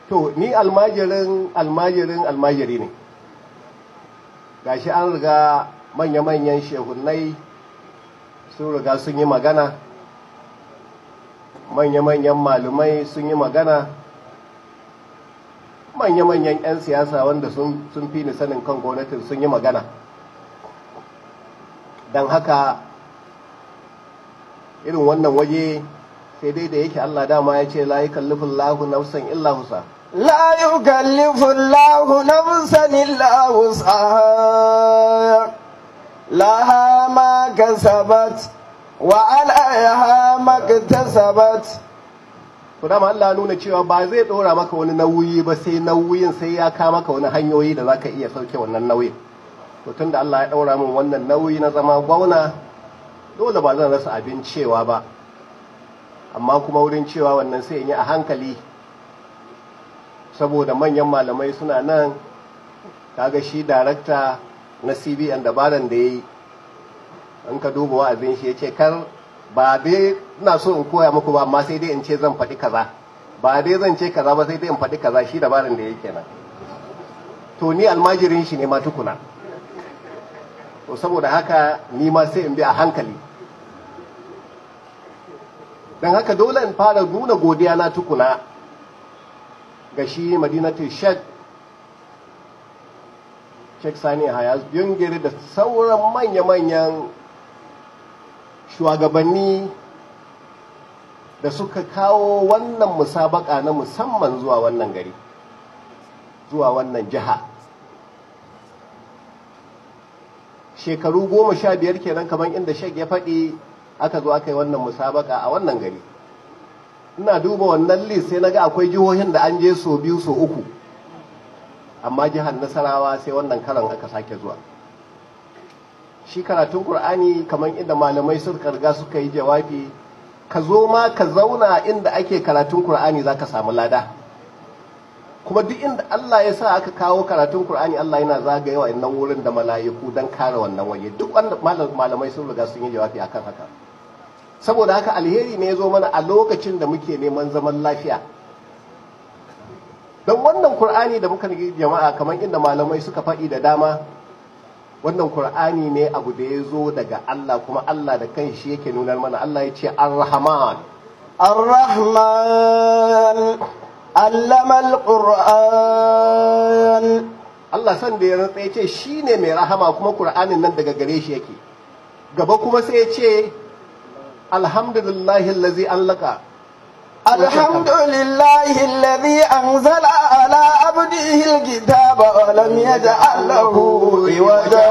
to ni almajirin almajirin almajiri ne gashi an riga manya-manyan shehunai sun riga sun yi magana manya-manyan malumai sun yi magana manya-manyan 'yan siyasa wanda sun fi ni sanin kan gwamnatin sun yi magana don haka irin wannan waje sai dai da yake Allah dama ya ce la yukallifin lahu nafsan illa husa لا يكلف الله نفسا إلا وسعها لها ما كسبت وعليها ما اكتسبت to dama Allah nuna cewa ba zai ɗora maka wani nauyi ba sai nauyin sai ya ka maka wani hanyoyi da zaka iya sauke wannan nauyin to tunda Allah ya ɗaura min wannan nauyi na zama gwamna dole ba zan rasa abin cewa ba amma kuma wurin cewa wannan sai in yi a hankali saboda manyan malamai suna nan kaga shi darakta na cbn dabaran da ya yi in ka duba wa'azin shi ya ce kar ba dai ina so in koya muku ba amma sai dai in ce zan faɗi kaza ba dai zan ce kaza ba sai dai in faɗi kaza shi dabaran da ya kenan to ni almajirin shi ne ma tukuna to saboda haka ni ma sai in bi a hankali don haka dole in fara nuna godiya na tukuna ga shi madinatul shek shek sani hayas yungiri da sauran manya-manyan shugabanni da suka kawo wannan musabaka na musamman zuwa wannan gari zuwa wannan jiha shekaru goma sha biyar kenan kamar inda shek ya faɗi aka zo aka yi wannan musabaka a wannan gari ina duba wannan list sai naga akwai jihohin da an je so biyu so uku amma jihar nasarawa sai wannan karan aka sake zuwa shi karatun qur'ani kamar inda malamai suka riga suka yi jawabi ka zo ma ka zauna inda ake karatun qur'ani zaka samu lada kuma duk inda Allah ya sa aka kawo karatun qur'ani Allah yana zagaye wa innan wurin da mala'iku dan kare wannan waje duk wanda malamai sun riga sun yi jawabi akan haka saboda haka alheri ne ya zo mana a lokacin da muke neman zaman lafiya don wannan kur'ani da muka jama'a kamar inda malamai suka faɗi da dama wannan kur'ani ne abu da ya zo daga Allah kuma Allah da kan shi yake nunar mana Allah ya ce ar-rahman الرحمن علم القرآن Allah san da ya rantsa ya ce shi ne mai rahama kuma kur'anin nan daga gare shi yake gaba kuma sai ya ce alhamdulillahi allazi allaka الحمد لله الذي أنزل على عبده الكتاب ولم يجعل له عوجا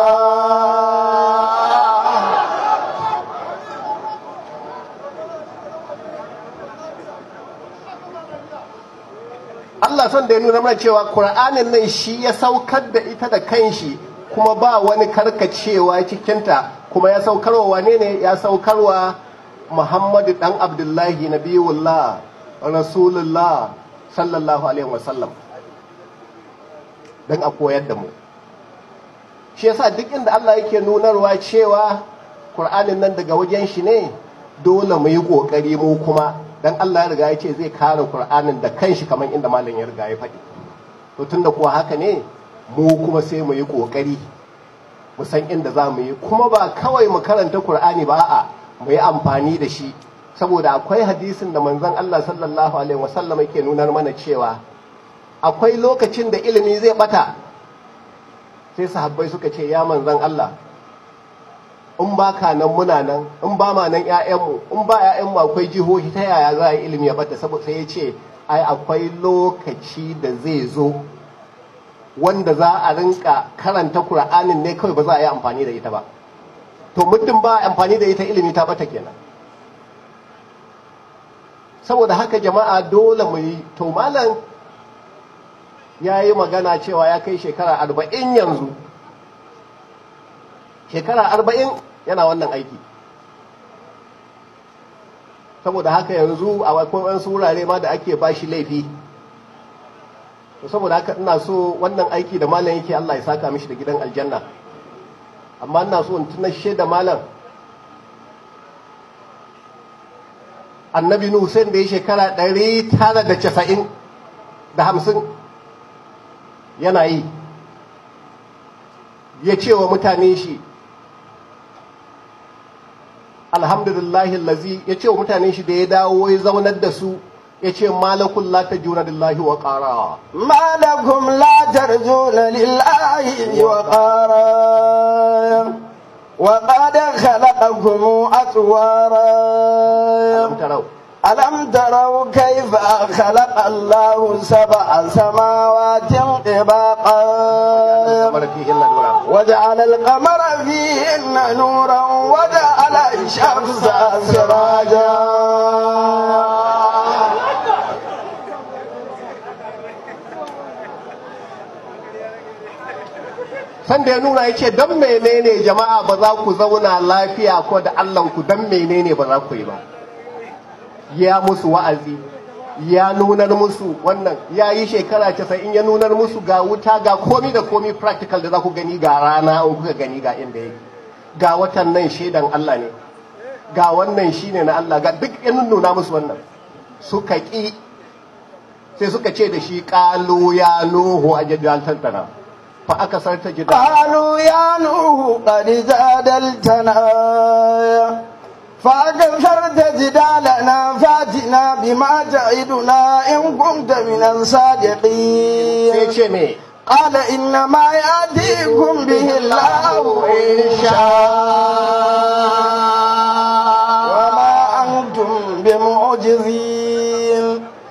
Allah son da ya nuna mana cewa Qur'anin nan shi ya saukar da ita da kanshi kuma ba wani karkacewa cikinta kuma ya saukarwa wane ne ya saukarwa Muhammadu dan Abdullahi nabiyullah rasulullah sallallahu alaihi wasallam dan a koyar da mu shi yasa duk inda Allah yake nunarwa cewa Qur'anin nan daga wajen shi ne dole mu yi kokari mu kuma dan Allah ya riga ya ce zai kare Qur'anin da kanshi kamar inda malam ya riga ya faɗi to tunda kuwa haka ne mu kuma sai mu yi kokari mu san inda za mu yi kuma ba kawai mu karanta Qur'ani ba a'a mu yi amfani da shi saboda akwai hadisin da manzon Allah sallallahu alaihi wasallam yake nunar mana cewa akwai lokacin da ilimi zai bata sai sahabbai suka ce ya manzon Allah in ba ka nan muna nan in ba ma nan ƴaƴanmu in ba ƴaƴanmu akwai jihohi ta yaya za a yi ilimi ya bata saboda sai ya ce ai akwai lokaci da zai zo wanda za a rinka karanta Kur'anin ne kawai ba za a yi amfani da ita ba to muddin ba amfani da ita ilimi ta bata kenan saboda haka jama'a dole mu yi to malam ya yi magana cewa ya kai shekara arba'in yanzu shekara arba'in yana wannan aiki saboda haka yanzu a akwai wasu wurare ma da ake ba shi laifi saboda haka ina so wannan aiki da malam yake Allah ya saka mishi da gidan aljanna amma ina so in tunashe da malam annabi nuhu sai da ya shekara ɗari tara da casa'in da hamsin yana yi ya ce wa mutane shi alhamdulillahi lazi ya ce wa mutane shi da ya dawo ya zaunar da su ya ce malakun la ta juna lillahi wa ƙara ما لكم لا ترجون لله وقارا وقد خلقكم أطوارا tarau ألم تروا كيف خلق الله سبع سماوات طباقا kamar fihin ladura وجعل القمر فيهن نورا وجعل الشمس سراجا sanda ya nuna ya ce don menene jama'a ba za ku zauna lafiya ko da Allahnku don menene ba za ku yi ba ya musu wa'azi ya nunar musu wannan ya yi shekara casa'in ya nunar musu ga wuta ga komi da komi practical da za ku gani ga rana in kuka gani ga inda yake ga watan nan shaidan Allah ne ga wannan shine na Allah ga duk ya nuna musu wannan suka ƙi sai suka ce da shi ƙalo ya nuhu a jadal tantana fa aka sarta jidal قالوا يا نوح قد جادلتنا فأكثرت جدالنا فاتنا بما تعدنا إن كنت من sai الصادقين ce me قال إنما يأتيكم به الله إن شاء وما أنتم بمعجزين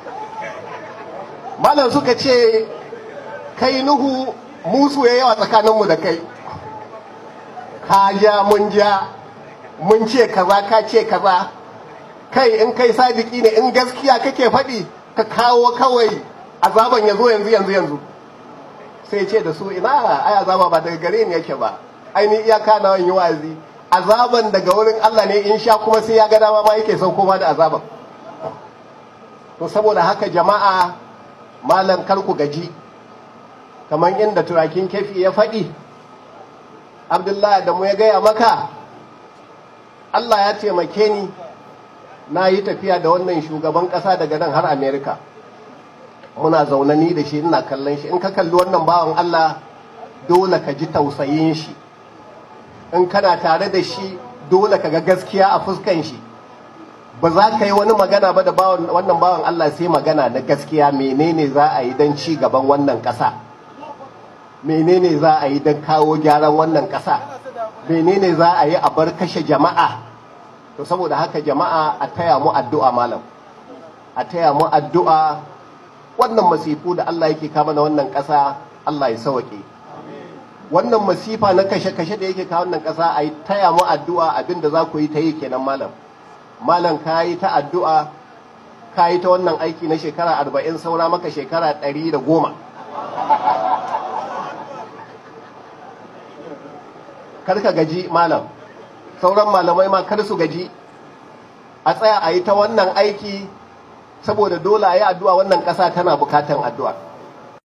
malam suka ce kai nuhu musu ya yawa tsakaninmu da kai ka ja mun ja mun ce kaza ka ce kaza kai in kai sadiki ne in gaskiya kake faɗi ka kawo kawai azaban ya zo yanzu yanzu yanzu sai ce da su ina ai azaba ba daga gare ni yake ba ai ni iyaka na yi wa'azi azaban daga wurin Allah ne in sha kuma sai ya ga dama ma yake sauko ma da azaban to saboda haka jama'a malam kar ku gaji kamar inda turakin kefi ya faɗi abdullahi da mu ya gaya maka Allah ya taimake ni na yi tafiya da wannan shugaban ƙasa daga nan har amerika muna zaune ni da shi ina kallon shi in ka kalli wannan bawan Allah dole ka ji tausayin shi in kana tare da shi dole ka ga gaskiya a fuskan shi ba za ka yi wani magana ba da bawan- wannan bawan Allah sai magana na gaskiya menene za a yi don ci gaban wannan ƙasa menene za a yi don kawo gyaran wannan ƙasa menene za a yi a bar kashe jama'a to saboda haka jama'a a taya mu addu'a malam a taya mu addu'a wannan masifu da Allah yake kama na wannan ƙasa Allah ya sauke wannan masifa na kashe-kashe da yake kawo wannan ƙasa a yi taya mu addu'a abinda za ku yi ta yi kenan malam malam ka yi ta addu'a ka yi ta wannan aiki na shekara arba'in saura maka shekara ɗari da goma kar ka gaji malam sauran malamai ma kar su gaji a tsaya a yi ta wannan aiki saboda dole a yi addu'a wannan ƙasa tana bukatan addu'a